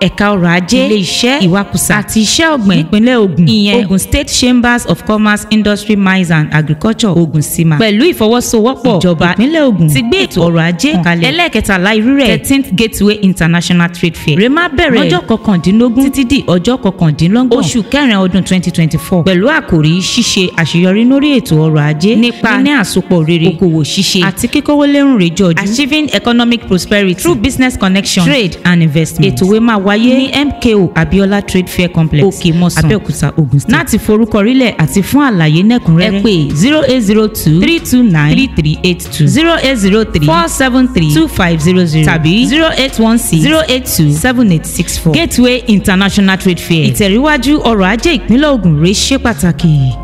ẹ̀ka ọrọ̀ ajé ilé iṣẹ́ ìwakùsà àti iṣẹ́ ọ̀gbìn nípínlẹ̀ Ògùn ìyẹn Ogun State Chambers of Commerce Industry Mines and Agriculture Ogun Sima pẹ̀lú ìfọwọ́sowọ́pọ̀ ìjọba ìpínlẹ̀ Ògùn ti gbé ètò ọrọ̀ ajé kalẹ̀ ẹlẹ́ẹ̀kẹtàlá irú rẹ̀ thirteenth Gateway International Trade Fair rema bẹ̀rẹ̀ lọ́jọ́ kọkàndínlógún títí di ọjọ́ kọkàndínlọ́gbọ̀n oṣù kẹrin ọdún twenty twenty four pẹ̀lú àkòrí ṣíṣe àṣeyọrí lórí ètò ọrọ̀ ajé nípa níní àsopọ̀ rere okòwò ṣíṣe àti kíkówó lérùn rè jọjú achieving economic prosperity through business connection trade and investment ètò ìwé máa wáyé ní MKO Abiola Trade Fair Complex òkè mọ́sán Abẹ́òkúta Ogun State láti forúkọrílẹ̀ àti fún àlàyé nẹ́kùnrẹ́rẹ́ ẹ pè zero eight zero two three two nine three three eight two zero eight zero three four seven three two five zero zero tàbí zero eight one six zero eight two seven eight six four Gateway International Trade Fair ìtẹ̀ríwájú ọrọ̀ ajé ìpínlẹ̀ Ògùn rèé ṣe pàtàkì.